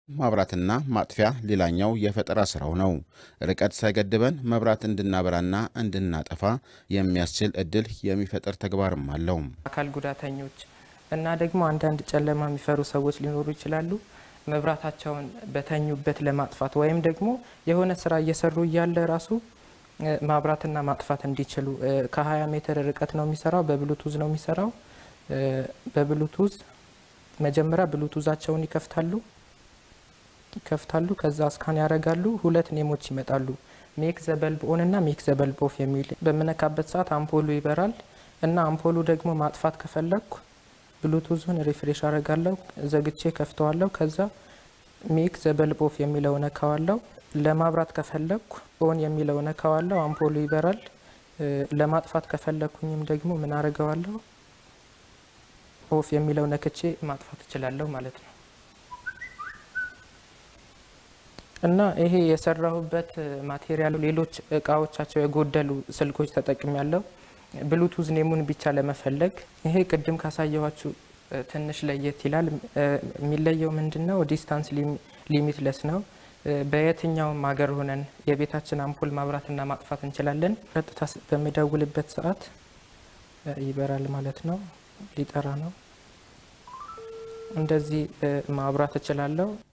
ማብራትና ማጥፊያ ሌላኛው የፈጠራ ስራው ነው። ርቀት ሳይገድበን መብራት እንድናበራና እንድናጠፋ የሚያስችል እድል የሚፈጥር ተግባርም አለው። አካል ጉዳተኞች እና ደግሞ አንዳንድ ጨለማ የሚፈሩ ሰዎች ሊኖሩ ይችላሉ። መብራታቸውን በተኙበት ለማጥፋት ወይም ደግሞ የሆነ ስራ እየሰሩ እያለ ራሱ ማብራትና ማጥፋት እንዲችሉ ከ20 ሜትር ርቀት ነው የሚሰራው። በብሉቱዝ ነው የሚሰራው። በብሉቱዝ መጀመሪያ ብሉቱዛቸውን ይከፍታሉ ይከፍታሉ ከዛ እስካን ያደርጋሉ። ሁለት ኔሞች ይመጣሉ። ሜክ ዘበልብ ኦን እና ሜክ ዘበልብ ኦፍ የሚል በምነካበት ሰዓት አምፖሉ ይበራል እና አምፖሉ ደግሞ ማጥፋት ከፈለግኩ ብሉቱዙን ሪፍሬሽ አደርጋለሁ፣ ዘግቼ ከፍተዋለሁ። ከዛ ሜክ ዘበልብ ኦፍ የሚለው ነካዋለሁ። ለማብራት ከፈለግኩ ኦን የሚለው ነካዋለሁ፣ አምፖሉ ይበራል። ለማጥፋት ከፈለግኩኝም ደግሞ ምን አደርገዋለሁ? ኦፍ የሚለው ነክቼ ማጥፋት እችላለሁ ማለት ነው። እና ይሄ የሰራሁበት ማቴሪያል ሌሎች እቃዎቻቸው የጎደሉ ስልኮች ተጠቅም ያለው ብሉቱዝ ኔሙን ብቻ ለመፈለግ ይሄ ቅድም ካሳየኋችሁ ትንሽ ለየት ይላል። የሚለየው ምንድን ነው? ዲስታንስ ሊሚትለስ ነው። በየትኛውም ሀገር ሆነን የቤታችን አምፖል ማብራትና ማጥፋት እንችላለን። ቀጥታ በምደውልበት ሰዓት ይበራል ማለት ነው። ሊጠራ ነው። እንደዚህ ማብራት እችላለሁ።